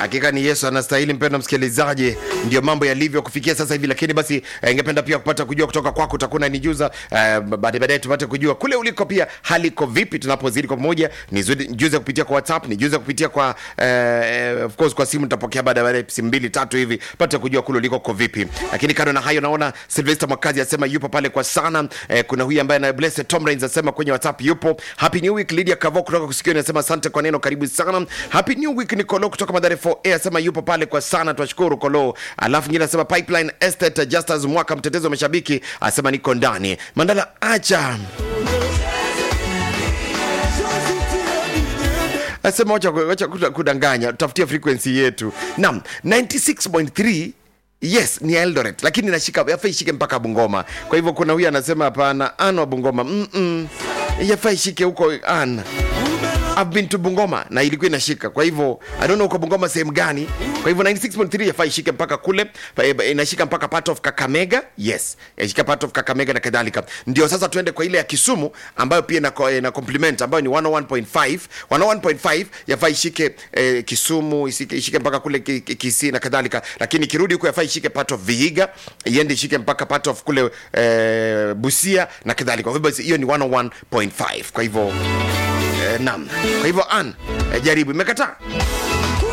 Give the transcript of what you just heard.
hakika ni Yesu anastahili. Mpendwa msikilizaji, ndio mambo yalivyo kufikia sasa hivi, lakini basi eh, ingependa pia kupata kujua kutoka kwako, utakuwa nijuza eh, baadaye baadaye tupate kujua kule uliko pia hali iko vipi, tunapozidi kwa pamoja. Nijuze kupitia kwa WhatsApp, nijuze kupitia kwa eh, of course kwa simu, nitapokea baada ya baadaye simu mbili tatu hivi, pate kujua kule uliko uko vipi. Lakini kando na hayo, naona Sylvester Mwakazi asema yupo pale kwa sana. Eh, kuna huyu ambaye na Blessed Tom Rains asema kwenye WhatsApp yupo. Happy New Week. Lydia Kavo kutoka kusikia anasema asante kwa neno, karibu sana. Happy New Week. Nicolo kutoka Madare 4A asema yupo pale kwa sana, twashukuru Kolo. Alafu nyingine asema Pipeline Estate Justus Mwaka, mtetezi wa mashabiki asema niko ndani. Mandala acha asema wacha, wacha kuda- kudanganya, tafutia frequency yetu. Naam, 96.3 yes ni Eldoret, lakini nashika yafaa ishike mpaka Bungoma. Kwa hivyo kuna huyu anasema hapana, an wa Bungoma mm -mm. yafaa ishike huko an I've been to Bungoma na ilikuwa inashika. Kwa hivyo I don't know uko Bungoma sehemu gani. Kwa hivyo 96.3 yafaa ishike mpaka kule, pa- inashika mpaka part of Kakamega. Yes, inashika part of Kakamega na kadhalika. Ndio sasa tuende kwa ile ya Kisumu ambayo pia ina, ina complement ambayo ni 101.5. 101.5 yafaa ishike eh, Kisumu ishike, ishike mpaka kule Ki- Ki- Kisii na kadhalika, lakini kirudi huko yafaa ishike part of Vihiga, iende ishike mpaka part of kule eh, Busia na kadhalika. Kwa hivyo basi hiyo ni 101.5. Kwa hivyo Eh, naam. Kwa hivyo an eh, jaribu imekataa